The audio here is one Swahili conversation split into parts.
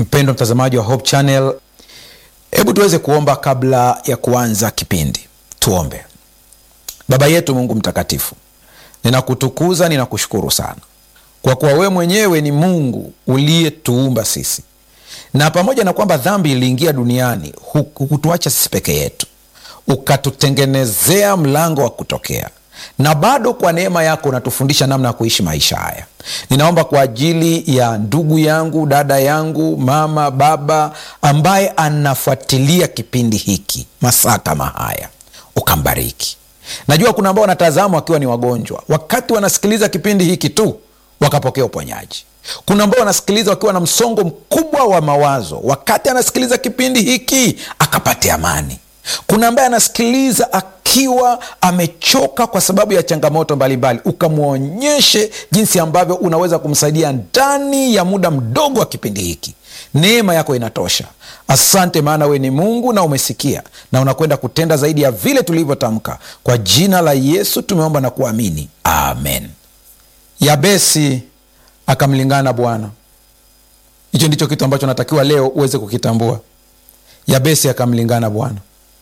mpendo mtazamaji wa hope channel hebu tuweze kuomba kabla ya kuanza kipindi tuombe baba yetu mungu mtakatifu ninakutukuza ninakushukuru sana kwa kuwa wewe mwenyewe ni mungu uliyetuumba sisi na pamoja na kwamba dhambi iliingia duniani hukutuacha sisi peke yetu ukatutengenezea mlango wa kutokea na bado kwa neema yako unatufundisha namna ya kuishi maisha haya ninaomba kwa ajili ya ndugu yangu dada yangu mama baba ambaye anafuatilia kipindi hiki masaa kama haya ukambariki najua kuna ambao wanatazama wakiwa ni wagonjwa wakati wanasikiliza kipindi hiki tu wakapokea uponyaji kuna ambao wanasikiliza wakiwa na msongo mkubwa wa mawazo wakati anasikiliza kipindi hiki akapate amani kuna ambaye anasikiliza akiwa amechoka kwa sababu ya changamoto mbalimbali ukamwonyeshe jinsi ambavyo unaweza kumsaidia ndani ya muda mdogo wa kipindi hiki neema yako inatosha asante maana we ni mungu na umesikia na unakwenda kutenda zaidi ya vile tulivyotamka kwa jina la yesu tumeomba na kuamini amen yabesi akamlingana bwana hicho ndicho kitu ambacho natakiwa leo uweze kukitambua yabesi akamlingana bwana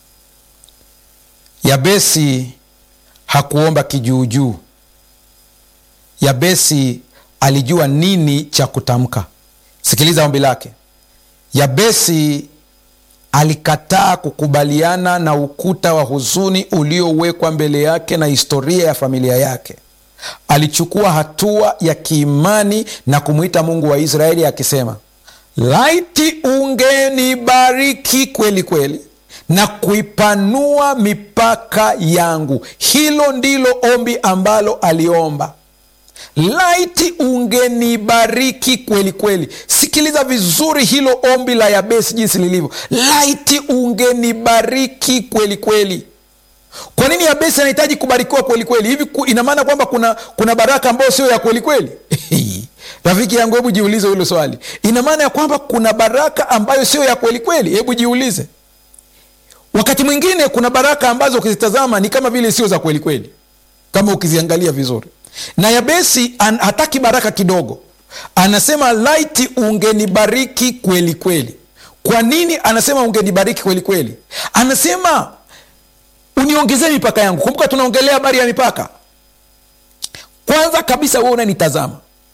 yabesi hakuomba kijuujuu yabesi alijua nini cha kutamka sikiliza ombi lake yabesi alikataa kukubaliana na ukuta wa huzuni uliowekwa mbele yake na historia ya familia yake alichukua hatua ya kiimani na kumwita mungu wa israeli akisema laiti ungenibariki kweli kweli na kuipanua mipaka yangu hilo ndilo ombi ambalo aliomba laiti ungenibariki kweli kweli sikiliza vizuri hilo ombi la yabesi jinsi lilivyo laiti ungenibariki kweli kweli kwa nini yabesi anahitaji kubarikiwa kweli kweli hivi ina maana kwamba kuna kuna baraka ambayo sio ya kweli kweli rafiki yangu hebu jiulize hilo swali ina maana ya kwamba kuna baraka ambayo sio ya kweli kweli hebu jiulize wakati mwingine kuna baraka ambazo ukizitazama ni kama vile sio za kweli kweli kama ukiziangalia vizuri na yabesi an, hataki baraka kidogo anasema laiti ungenibariki kweli kweli kwa nini anasema ungenibariki kweli kweli anasema uniongezee mipaka yangu kumbuka tunaongelea habari ya mipaka kwanza kabisa we unanitazama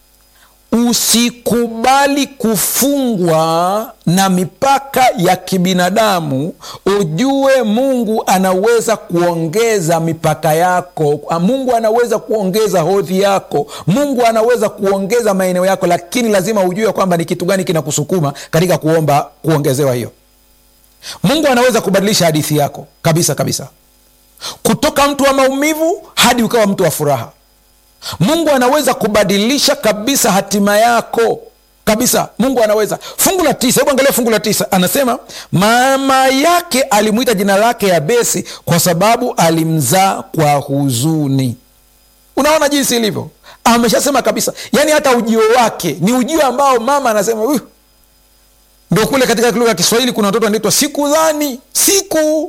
usikubali kufungwa na mipaka ya kibinadamu ujue mungu anaweza kuongeza mipaka yako mungu anaweza kuongeza hodhi yako mungu anaweza kuongeza maeneo yako lakini lazima ujue kwamba ni kitu gani kinakusukuma katika kuomba kuongezewa hiyo mungu anaweza kubadilisha hadithi yako kabisa kabisa kutoka mtu wa maumivu hadi ukawa mtu wa furaha mungu anaweza kubadilisha kabisa hatima yako kabisa mungu anaweza fungu la tisa hebu angalia fungu la tisa anasema mama yake alimwita jina lake yabesi kwa sababu alimzaa kwa huzuni unaona jinsi ilivyo ameshasema kabisa yaani hata ujio wake ni ujio ambao mama anasema uh, ndo kule katika lugha ya kiswahili kuna watoto wanaitwa siku dhani siku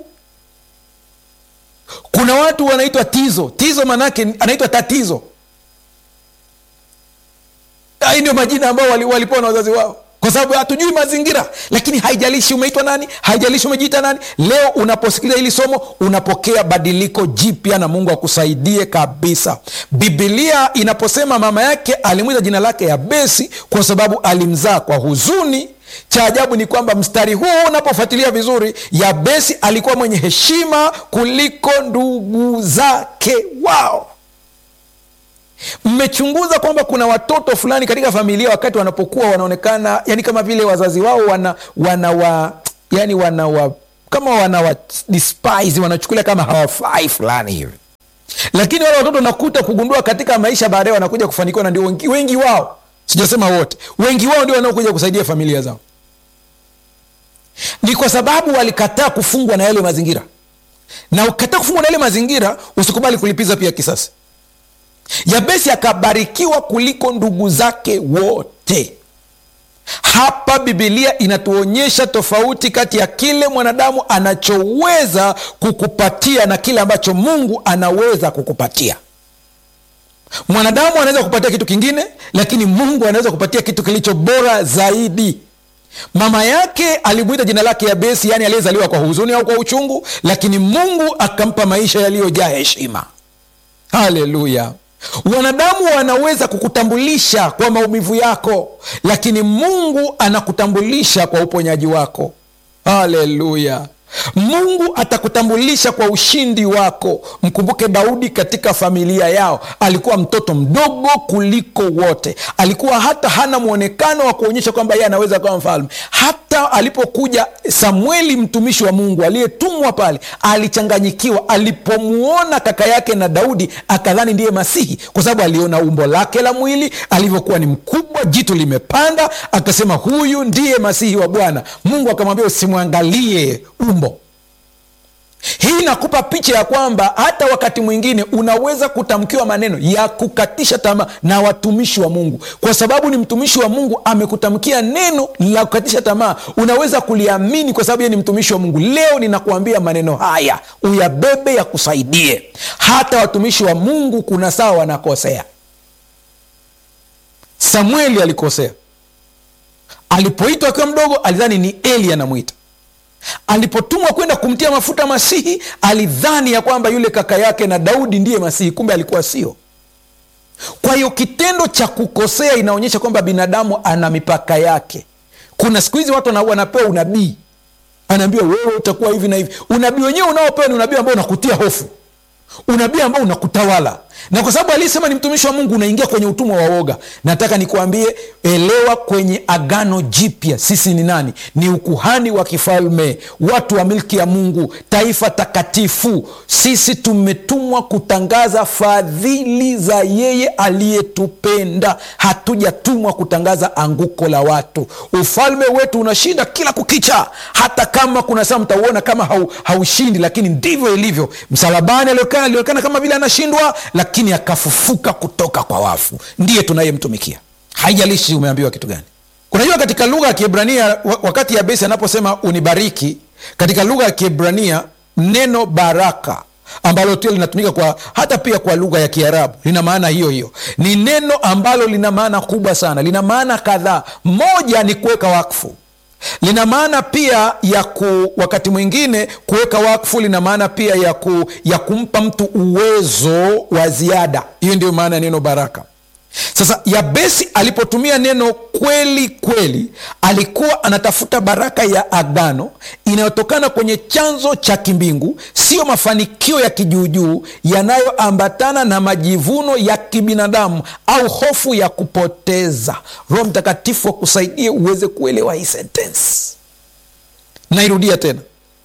kuna watu wanaitwa tizo tizo manake anaitwa tatizo hii ndio majina ambao walipewa wali na wazazi wao kwa sababu hatujui mazingira lakini haijalishi umeitwa nani haijalishi umejiita nani leo unaposikiliza hili somo unapokea badiliko jipya na mungu akusaidie kabisa bibilia inaposema mama yake alimwita jina lake yabesi kwa sababu alimzaa kwa huzuni cha ajabu ni kwamba mstari huu unapofuatilia vizuri yabesi alikuwa mwenye heshima kuliko ndugu zake wao mmechunguza kwamba kuna watoto fulani katika familia wakati wanapokuwa wanaonekana yani kama vile wazazi wao wana wanawa yani wanawa kama wanawa despise wanachukulia kama hawafai fulani hivi lakini wale watoto nakuta kugundua katika maisha baadaye wanakuja kufanikiwa na ndio wengi, wengi wao sijasema wote wengi wao ndio wanaokuja kusaidia familia zao ni kwa sababu walikataa kufungwa na yale mazingira na ukataa kufungwa na yale mazingira usikubali kulipiza pia kisasi yabesi akabarikiwa kuliko ndugu zake wote hapa bibilia inatuonyesha tofauti kati ya kile mwanadamu anachoweza kukupatia na kile ambacho mungu anaweza kukupatia mwanadamu anaweza kupatia kitu kingine lakini mungu anaweza kupatia kitu kilicho bora zaidi mama yake alimwita jina lake yabesi yaani aliyezaliwa kwa huzuni au kwa uchungu lakini mungu akampa maisha yaliyojaa heshima haleluya wanadamu wanaweza kukutambulisha kwa maumivu yako lakini mungu anakutambulisha kwa uponyaji wako haleluya mungu atakutambulisha kwa ushindi wako mkumbuke daudi katika familia yao alikuwa mtoto mdogo kuliko wote alikuwa hata hana mwonekano wa kuonyesha kwamba yeye anaweza kuwa mfalme hata alipokuja samueli mtumishi wa mungu aliyetumwa pale alichanganyikiwa alipomwona kaka yake na daudi akadhani ndiye masihi kwa sababu aliona umbo lake la mwili alivyokuwa ni mkubwa jitu limepanda akasema huyu ndiye masihi wa bwana mungu akamwambia usimwangalie umbo hii inakupa picha ya kwamba hata wakati mwingine unaweza kutamkiwa maneno ya kukatisha tamaa na watumishi wa mungu kwa sababu ni mtumishi wa mungu amekutamkia neno la kukatisha tamaa unaweza kuliamini kwa sababu ye ni mtumishi wa mungu leo ninakuambia maneno haya uyabebe yakusaidie hata watumishi wa mungu kuna saa wanakosea samueli alikosea alipoitwa akiwa mdogo alidhani ni eli anamwita alipotumwa kwenda kumtia mafuta masihi alidhani ya kwamba yule kaka yake na daudi ndiye masihi kumbe alikuwa sio kwa hiyo kitendo cha kukosea inaonyesha kwamba binadamu ana mipaka yake kuna siku hizi watu wanapewa unabii anaambiwa wewe utakuwa hivi na hivi unabii wenyewe unaopewa ni unabii ambao unakutia hofu unabii ambao unakutawala na kwa sababu aliyesema ni mtumishi wa mungu unaingia kwenye utumwa wa woga nataka nikuambie elewa kwenye agano jipya sisi ni nani ni ukuhani wa kifalme watu wa milki ya mungu taifa takatifu sisi tumetumwa kutangaza fadhili za yeye aliyetupenda hatujatumwa kutangaza anguko la watu ufalme wetu unashinda kila kukicha hata kama kuna saa mtauona kama hau, haushindi lakini ndivyo ilivyo msalabani alionekana alionekana kama vile anashindwa lakini akafufuka kutoka kwa wafu ndiye tunayemtumikia haijalishi umeambiwa kitu gani unajua katika lugha ya kiebrania wakati yabesi anaposema unibariki katika lugha ya kiebrania neno baraka ambalo pia linatumika kwa hata pia kwa lugha ya kiarabu lina maana hiyo hiyo ni neno ambalo lina maana kubwa sana lina maana kadhaa moja ni kuweka wakfu lina maana pia ya ku wakati mwingine kuweka wakfu lina maana pia ya, ku, ya kumpa mtu uwezo wa ziada hiyo ndio maana ya neno baraka sasa yabesi alipotumia neno kweli kweli alikuwa anatafuta baraka ya agano inayotokana kwenye chanzo cha kimbingu sio mafanikio ya kijuujuu yanayoambatana na majivuno ya kibinadamu au hofu ya kupoteza roho mtakatifu akusaidie uweze kuelewa hii sentensi nairudia tena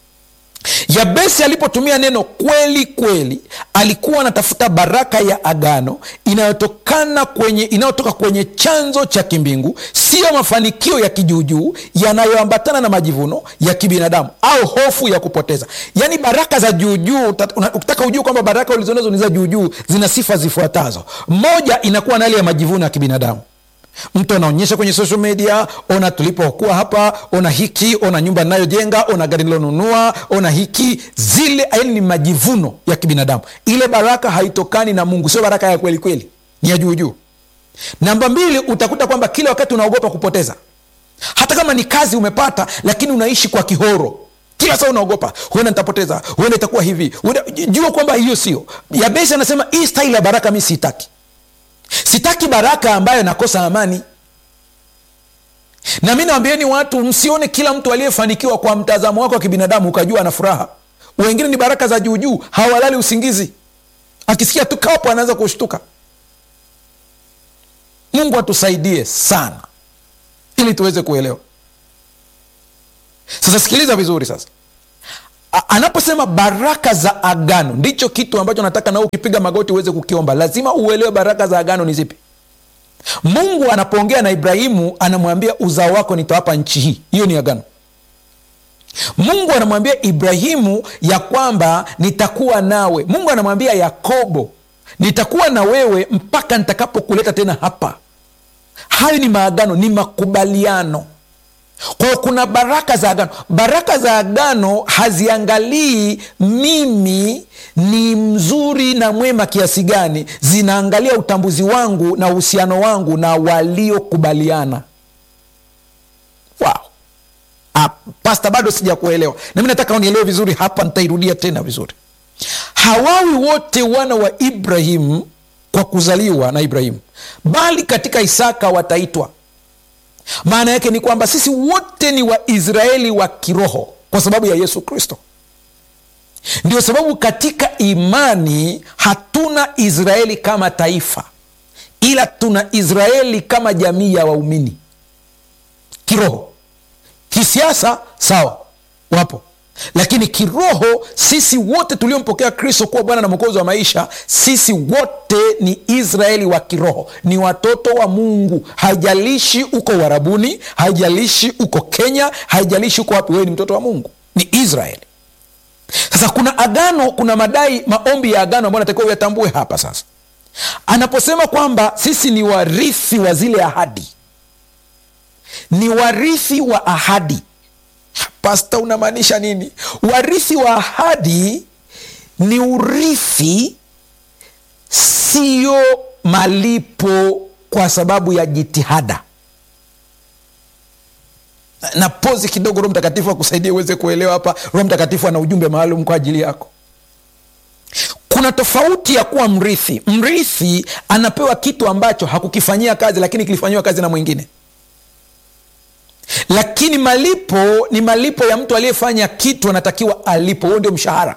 yabesi alipotumia neno kweli kweli alikuwa anatafuta baraka ya agano inayotokana kwenye inayotoka kwenye chanzo cha kimbingu siyo mafanikio ya kijuujuu yanayoambatana na majivuno ya kibinadamu au hofu ya kupoteza yaani baraka za juujuu ukitaka ujue kwamba baraka ulizonazo ni za juujuu zina sifa zifuatazo moja inakuwa na hali ya majivuno ya kibinadamu mtu anaonyesha kwenye social media ona tulipokuwa hapa ona hiki ona nyumba inayojenga ona gari nilonunua ona hiki zile yaani ni majivuno ya kibinadamu ile baraka haitokani na mungu sio baraka ya kweli kweli ni ya juujuu namba mbili utakuta kwamba kila wakati unaogopa kupoteza hata kama ni kazi umepata lakini unaishi kwa kihoro kila saa unaogopa huenda nitapoteza huenda itakuwa hivi huenda, jua kwamba hiyo sio yabesi anasema hii staili ya baraka mi siitaki sitaki baraka ambayo nakosa amani na mi nawambieni watu msione kila mtu aliyefanikiwa kwa mtazamo wako wa kibinadamu ukajua ana furaha wengine ni baraka za juujuu hawalali usingizi akisikia tu kapo anaanza kushtuka mungu atusaidie sana ili tuweze kuelewa sasa sikiliza vizuri sasa A- anaposema baraka za agano ndicho kitu ambacho nataka nao ukipiga magoti uweze kukiomba lazima uelewe baraka za agano ni zipi mungu anapoongea na ibrahimu anamwambia uzao wako nitawapa nchi hii hiyo ni agano mungu anamwambia ibrahimu ya kwamba nitakuwa nawe mungu anamwambia yakobo nitakuwa na wewe mpaka nitakapokuleta tena hapa hayo ni maagano ni makubaliano kwa hiyo kuna baraka za agano baraka za agano haziangalii mimi ni mzuri na mwema kiasi gani zinaangalia utambuzi wangu na uhusiano wangu na waliokubaliana wow. ah, pasta bado sijakuelewa nami nataka unielewe vizuri hapa nitairudia tena vizuri hawawi wote wana wa ibrahimu kwa kuzaliwa na ibrahimu bali katika isaka wataitwa maana yake ni kwamba sisi wote ni waisraeli wa kiroho kwa sababu ya yesu kristo ndio sababu katika imani hatuna israeli kama taifa ila tuna israeli kama jamii ya waumini kiroho kisiasa sawa wapo lakini kiroho sisi wote tuliompokea kristo kuwa bwana na mwokozi wa maisha sisi wote ni israeli wa kiroho ni watoto wa mungu haijalishi uko warabuni haijalishi uko kenya haijalishi uko wapi wewe ni mtoto wa mungu ni israeli sasa kuna agano kuna madai maombi ya agano ambayo natakiwa uyatambue hapa sasa anaposema kwamba sisi ni warithi wa zile ahadi ni warithi wa ahadi pasta unamaanisha nini warithi wa ahadi ni urithi siyo malipo kwa sababu ya jitihada na pozi kidogo roho mtakatifu akusaidia uweze kuelewa hapa roho mtakatifu ana ujumbe maalum kwa ajili yako kuna tofauti ya kuwa mrithi mrithi anapewa kitu ambacho hakukifanyia kazi lakini kilifanyiwa kazi na mwingine lakini malipo ni malipo ya mtu aliyefanya kitu anatakiwa alipo huo ndio mshahara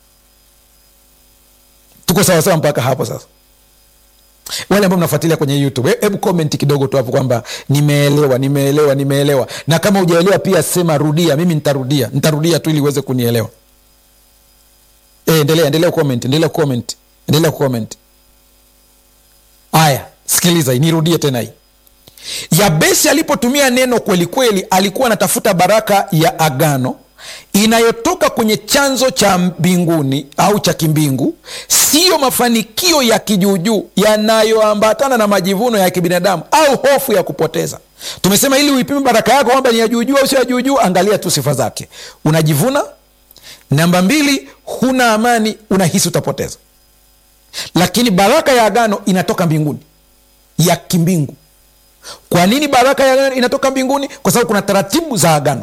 tuko sawasawa mpaka hapo sasa wale ambao mnafuatilia kwenye youtube hebu komenti kidogo tu hapo kwamba nimeelewa nimeelewa nimeelewa na kama ujaelewa pia sema rudia mimi nitarudia nitarudia tu ili uweze kunielewa e, endelea endelea comment endelea comment endelea comment haya sikiliza hii nirudie tena hii yabesi alipotumia neno kweli kweli alikuwa anatafuta baraka ya agano inayotoka kwenye chanzo cha mbinguni au cha kimbingu siyo mafanikio ya kijuujuu yanayoambatana na majivuno ya kibinadamu au hofu ya kupoteza tumesema ili uipime baraka yako kwamba ni ya juujuu au sio ya juujuu angalia tu sifa zake unajivuna namba mbili huna amani unahisi utapoteza lakini baraka ya agano inatoka mbinguni ya kimbingu kwa nini baraka ya agano inatoka mbinguni kwa sababu kuna taratibu za agano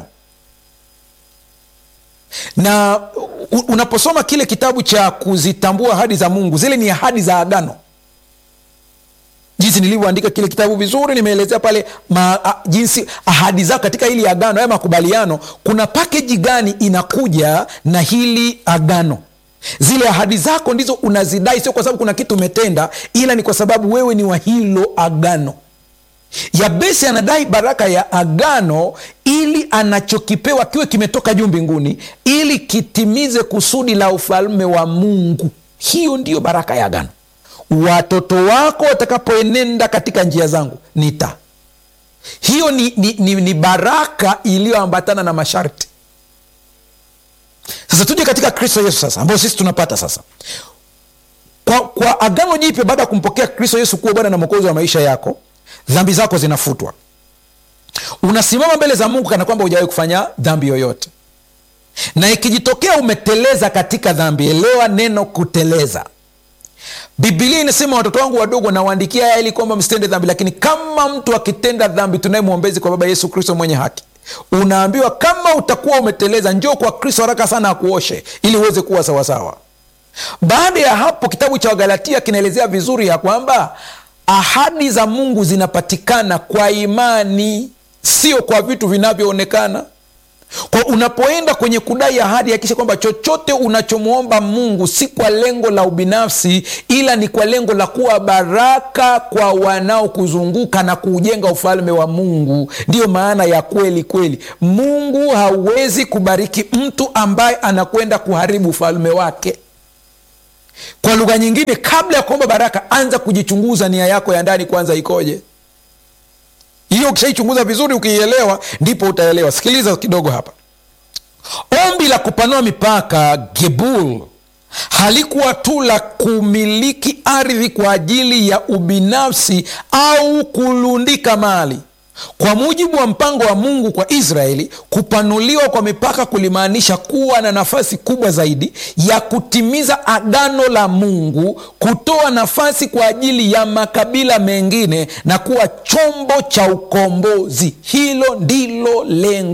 na u- unaposoma kile kitabu cha kuzitambua ahadi za mungu zile ni ahadi za agano jinsi nilivyoandika kile kitabu vizuri nimeelezea pale ma, a, jinsi ahadi zako katika hili agano haya makubaliano kuna pakeji gani inakuja na hili agano zile ahadi zako ndizo unazidai sio kwa sababu kuna kitu umetenda ila ni kwa sababu wewe ni wa hilo agano yabesi anadai baraka ya agano ili anachokipewa kiwe kimetoka juu mbinguni ili kitimize kusudi la ufalme wa mungu hiyo ndiyo baraka ya agano watoto wako watakapoenenda katika njia zangu nita hiyo ni, ni, ni, ni baraka iliyoambatana na masharti sasa tuje katika kristo yesu sasa ambayo sisi tunapata sasa kwa, kwa agano jipya baada ya kumpokea kristo yesu kuwa bwana na mwokozi wa maisha yako dhambi zako zinafutwa unasimama mbele za mungu kana kwamba hujawahi kufanya dhambi yoyote na ikijitokea umeteleza katika dhambi elewa neno kuteleza bibilia inasema watoto wangu wadogo nawaandikia haya ili kwamba msitende dhambi lakini kama mtu akitenda dhambi tunaye mwombezi kwa baba yesu kristo mwenye haki unaambiwa kama utakuwa umeteleza njoo kwa kristo haraka sana akuoshe ili uweze kuwa sawasawa baada ya hapo kitabu cha wagalatia kinaelezea vizuri ya kwamba ahadi za mungu zinapatikana kwa imani sio kwa vitu vinavyoonekana kwa unapoenda kwenye kudai ahadi hakikisha kwamba chochote unachomwomba mungu si kwa lengo la ubinafsi ila ni kwa lengo la kuwa baraka kwa wanaokuzunguka na kuujenga ufalme wa mungu ndiyo maana ya kweli kweli mungu hawezi kubariki mtu ambaye anakwenda kuharibu ufalme wake kwa lugha nyingine kabla ya kuomba baraka anza kujichunguza nia yako ya ndani kwanza ikoje hiyo ukishaichunguza vizuri ukiielewa ndipo utaelewa sikiliza kidogo hapa ombi la kupanua mipaka gebul halikuwa tu la kumiliki ardhi kwa ajili ya ubinafsi au kulundika mali kwa mujibu wa mpango wa mungu kwa israeli kupanuliwa kwa mipaka kulimaanisha kuwa na nafasi kubwa zaidi ya kutimiza agano la mungu kutoa nafasi kwa ajili ya makabila mengine na kuwa chombo cha ukombozi hilo ndilo lengo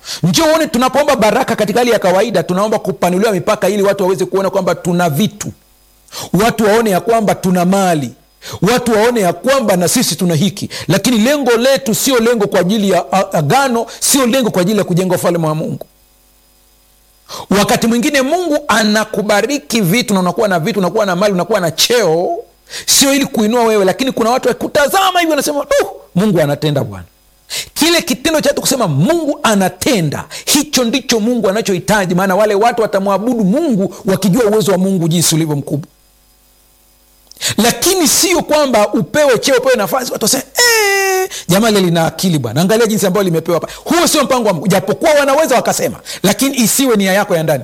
njoo uone tunapoomba baraka katika hali ya kawaida tunaomba kupanuliwa mipaka ili watu waweze kuona kwamba tuna vitu watu waone ya kwamba tuna mali watu waone ya kwamba na sisi tuna hiki lakini lengo letu sio lengo kwa ajili ya agano sio lengo kwa ajili ya kujenga ufalme wa mungu wakati mwingine mungu anakubariki vitu na unakuwa na vitu unakuwa na mali unakuwa na cheo sio ili kuinua wewe lakini kuna watu wakutazama hivi wanasema uh, mungu anatenda bwana kile kitendo cha kusema mungu anatenda hicho ndicho mungu anachohitaji maana wale watu watamwabudu mungu wakijua uwezo wa mungu jinsi ulivyo mkubwa lakini sio kwamba upewe cheo upewe nafasi watu waseme ee, jamaa lile lina akili bwana angalia jinsi ambayo limepewa hapa huo sio mpango wa mungu japokuwa wanaweza wakasema lakini isiwe nia yako ya ndani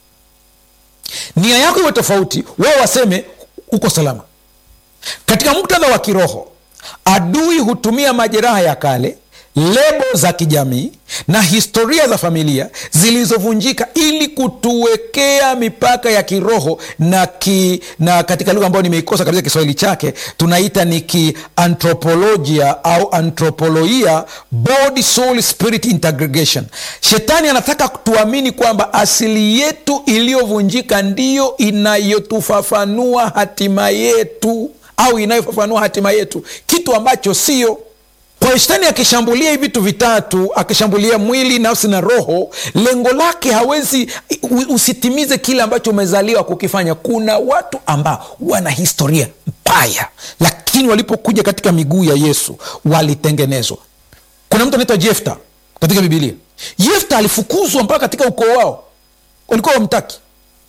nia yako iwe tofauti wao waseme uko salama katika muktadha wa kiroho adui hutumia majeraha ya kale lebo za kijamii na historia za familia zilizovunjika ili kutuwekea mipaka ya kiroho na, ki, na katika lugha ambayo nimeikosa kabisa kiswahili chake tunaita ni kiantropolojia au antropoloia body soul spirit integration shetani anataka tuamini kwamba asili yetu iliyovunjika ndiyo inayotufafanua hatima yetu au inayofafanua hatima yetu kitu ambacho sio kwa hiyo shetani akishambulia hivi vitu vitatu akishambulia mwili nafsi na roho lengo lake hawezi usitimize kile ambacho umezaliwa kukifanya kuna watu ambao wana historia mbaya lakini walipokuja katika miguu ya yesu walitengenezwa kuna mtu anaitwa jefta katika bibilia jefta alifukuzwa mpaka katika ukoo wao walikuwa wamtaki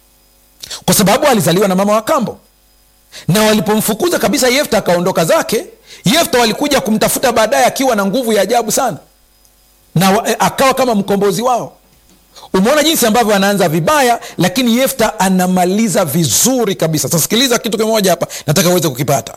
kwa sababu alizaliwa na mama wa kambo na walipomfukuza kabisa yefta akaondoka zake yefta walikuja kumtafuta baadaye akiwa na nguvu ya ajabu sana na wa, akawa kama mkombozi wao umeona jinsi ambavyo anaanza vibaya lakini yefta anamaliza vizuri kabisa sasikiliza kitu kimoja hapa nataka uweze kukipata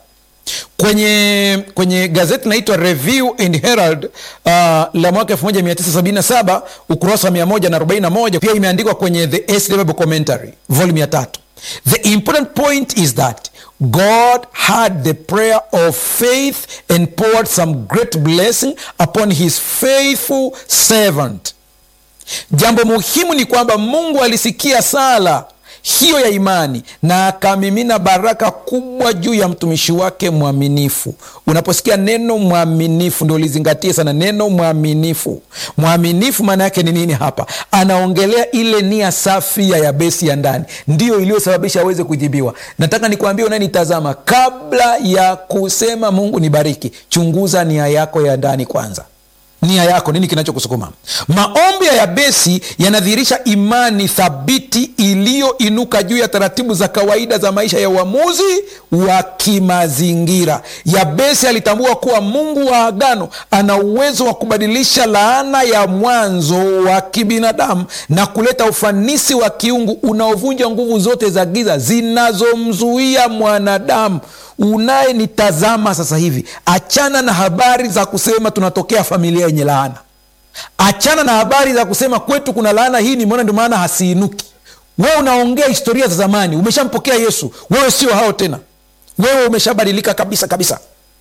kwenye kwenye gazeti linaitwa review and herald uh, la mwaka 1977 ukurasa wa 141 pia imeandikwa kwenye the SW Bible commentary volume ya tatu the important point is that god had the prayer of faith and poured some great blessing upon his faithful servant jambo muhimu ni kwamba mungu alisikia sala hiyo ya imani na akamimina baraka kubwa juu ya mtumishi wake mwaminifu unaposikia neno mwaminifu ndio lizingatie sana neno mwaminifu mwaminifu maana yake ni nini hapa anaongelea ile nia safi ya yabesi ya ndani ndiyo iliyosababisha aweze kujibiwa nataka nikuambia unanitazama kabla ya kusema mungu nibariki chunguza nia yako ya ndani kwanza nia yako nini kinachokusukuma maombi ya yabesi yanadhihirisha imani thabiti iliyoinuka juu ya taratibu za kawaida za maisha ya uamuzi wa kimazingira yabesi alitambua kuwa mungu wa agano ana uwezo wa kubadilisha laana ya mwanzo wa kibinadamu na kuleta ufanisi wa kiungu unaovunja nguvu zote za giza zinazomzuia mwanadamu unayenitazama sasa hivi achana na habari za kusema tunatokea familia yenye laana achana na habari za kusema kwetu kuna laana hii nimeona ndio maana hasiinuki wewe unaongea historia za zamani umeshampokea yesu wewe sio hao tena wewe umeshabadilika kabisa kabisa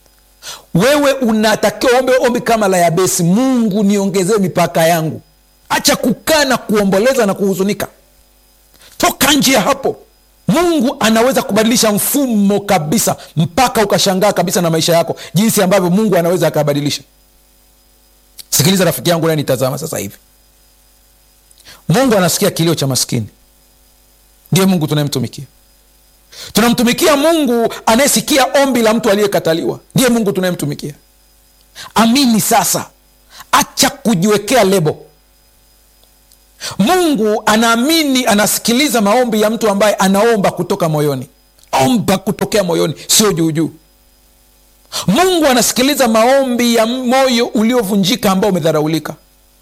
wewe unatakiwa ombe ombi kama la yabesi mungu niongezee mipaka yangu acha kukaa na kuomboleza na kuhuzunika toka nje ya hapo mungu anaweza kubadilisha mfumo kabisa mpaka ukashangaa kabisa na maisha yako jinsi ambavyo mungu anaweza akabadilisha sikiliza rafiki yangu nanitazama sasa hivi mungu anasikia kilio cha maskini ndiye mungu tunayemtumikia tunamtumikia mungu anayesikia ombi la mtu aliyekataliwa ndiye mungu tunayemtumikia amini sasa acha kujiwekea lebo mungu anaamini anasikiliza maombi ya mtu ambaye anaomba kutoka moyoni omba kutokea moyoni sio juujuu mungu anasikiliza maombi ya moyo uliovunjika ambao umedharaulika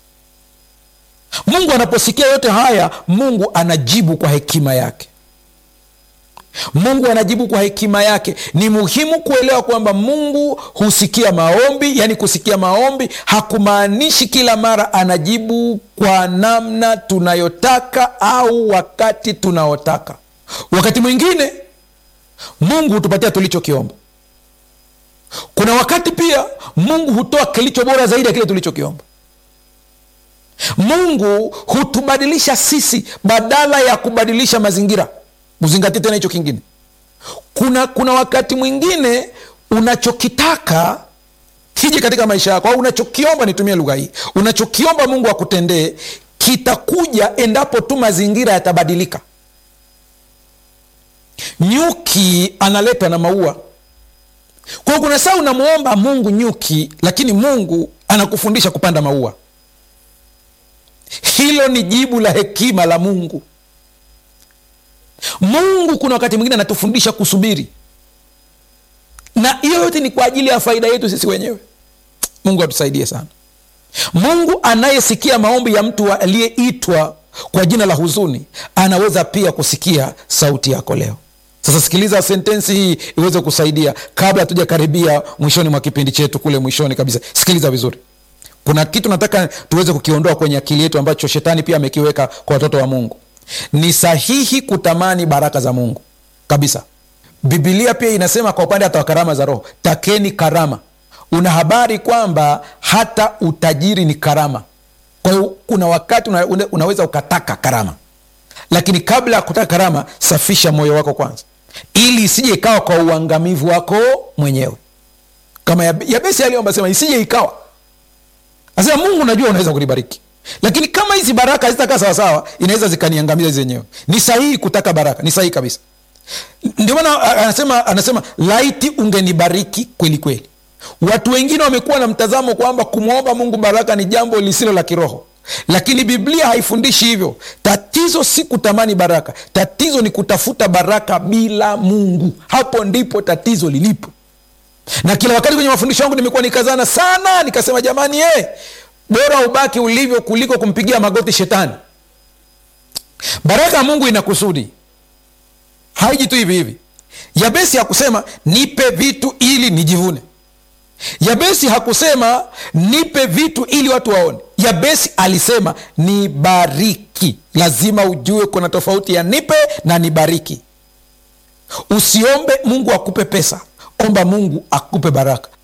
mungu anaposikia yote haya mungu anajibu kwa hekima yake mungu anajibu kwa hekima yake ni muhimu kuelewa kwamba mungu husikia maombi yaani kusikia maombi hakumaanishi kila mara anajibu kwa namna tunayotaka au wakati tunaotaka wakati mwingine mungu hutupatia tulichokiomba kuna wakati pia mungu hutoa kilicho bora zaidi ya kile tulichokiomba mungu hutubadilisha sisi badala ya kubadilisha mazingira uzingatie tena hicho kingine kuna kuna wakati mwingine unachokitaka kije katika maisha yako au unachokiomba nitumie lugha hii unachokiomba mungu akutendee kitakuja endapo tu mazingira yatabadilika nyuki analetwa na maua kwa hiyo kuna saa unamwomba mungu nyuki lakini mungu anakufundisha kupanda maua hilo ni jibu la hekima la mungu mungu kuna wakati mwingine anatufundisha kusubiri na hiyo yote ni kwa ajili ya faida yetu sisi wenyewe mungu atusaidie sana mungu anayesikia maombi ya mtu aliyeitwa kwa jina la huzuni anaweza pia kusikia sauti yako leo sasa sikiliza sentensi hii iweze kusaidia kabla hatujakaribia mwishoni mwa kipindi chetu kule mwishoni kabisa sikiliza vizuri kuna kitu nataka tuweze kukiondoa kwenye akili yetu ambacho shetani pia amekiweka kwa watoto wa mungu ni sahihi kutamani baraka za mungu kabisa bibilia pia inasema kwa upande hata wa karama za roho takeni karama una habari kwamba hata utajiri ni karama kwa hiyo kuna wakati una, una, unaweza ukataka karama lakini kabla ya kutaka karama safisha moyo wako kwanza ili isije ikawa kwa uangamivu wako mwenyewe kama yabesi aliomba sema isije ikawa asema mungu najua unaweza kunibariki lakini kama hizi baraka hazitakaa sawasawa inaweza zikaniangamiza zenyewe ni sahihi kutaka baraka ni sahihi kabisa ndio maana anasema anasema laiti ungenibariki kweli kweli watu wengine wamekuwa na mtazamo kwamba kumwomba mungu baraka ni jambo lisilo la kiroho lakini biblia haifundishi hivyo tatizo si kutamani baraka tatizo ni kutafuta baraka bila mungu hapo ndipo tatizo lilipo na kila wakati kwenye mafundisho yangu nimekuwa nikazana sana nikasema jamani eh, bora ubaki ulivyo kuliko kumpigia magoti shetani baraka ya mungu ina kusudi haiji tu hivi hivi yabesi hakusema nipe vitu ili nijivune yabesi hakusema nipe vitu ili watu waone yabesi alisema nibariki lazima ujue kuna tofauti ya nipe na nibariki usiombe mungu akupe pesa omba mungu akupe baraka